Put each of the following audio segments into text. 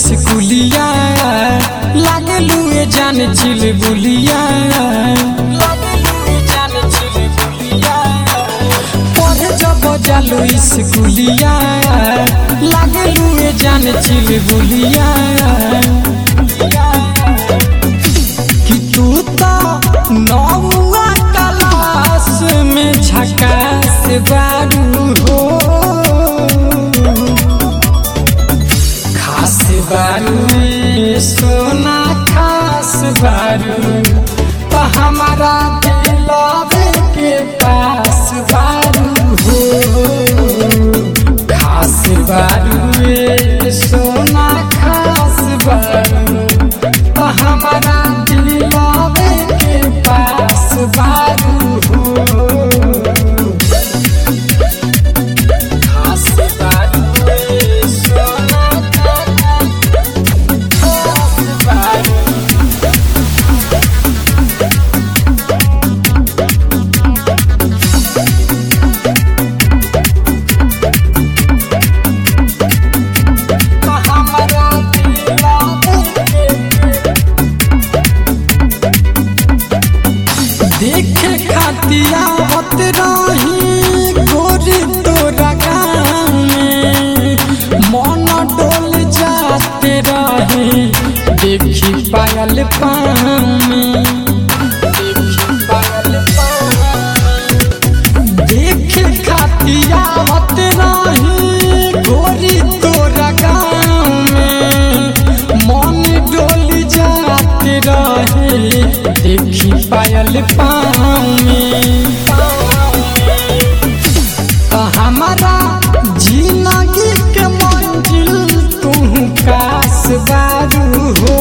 स्कूलिया लागलू ए जान चिल बुलिया लागलू ए जान चिल बुलिया पढ़े जब जालू स्कूलिया लागलू ए जान चिल बुलिया कि तू तो नौवा क्लास में झकास बारू हो खास बारू रे सोना खास बारू तो हमारा दिलवे के पास बारू हो खास बारू रे सोना खास बारू तो हमारा दिलवे के पास बारू हो खास बारू रे सोना खास बारू तो हमारा दिलवे देखे खातिया होत रही गोरी तोरा गाँव में मन डोल जाते रहे देखी पायल पाँव में देखी पायल पाँव में। देखे खातिया होत रही गोरी तोरा गाँव में मन डोल जाते रहे देखी पायल पाँव में तो हमारा जिंदगी के मंजिल तू कास बारू हो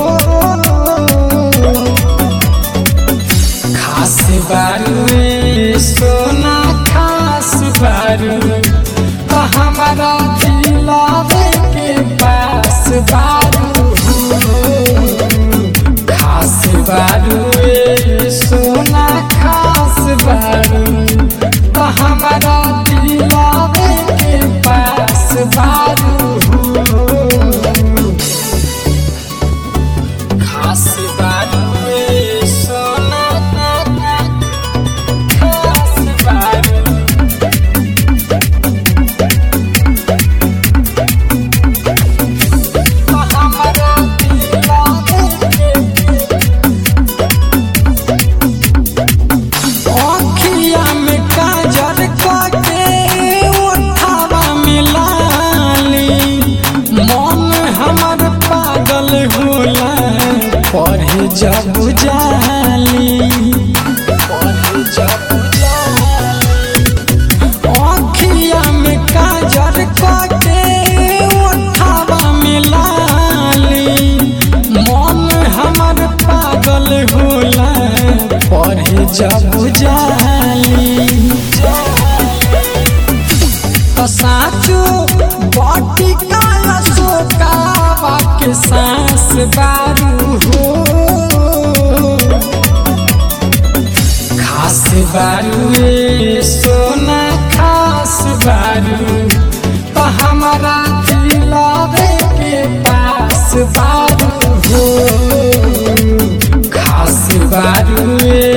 खास बारू रे सोना खास बारू तो हमारा दिलावे के पास बारू हो खास बारू रे सोना खास बारू तो हमारा दिलावे के पास बारू हो खास बारू रे सोना खास बारू तो हमारा दिलावे के अखिया में काजर के उठावा मिलाली मन हमर पागल होला पढ़े जब जाली पढ़े जब अखिया में काजर के उठावा मिलाली मन हमर पागल होला पढ़े जब जाली तो साचो बटी काला सोकावा के सांस बारू हो खास बारू रे सोना खास बारू तो हमारा दिलावे के पास बारू हो खास बारू रे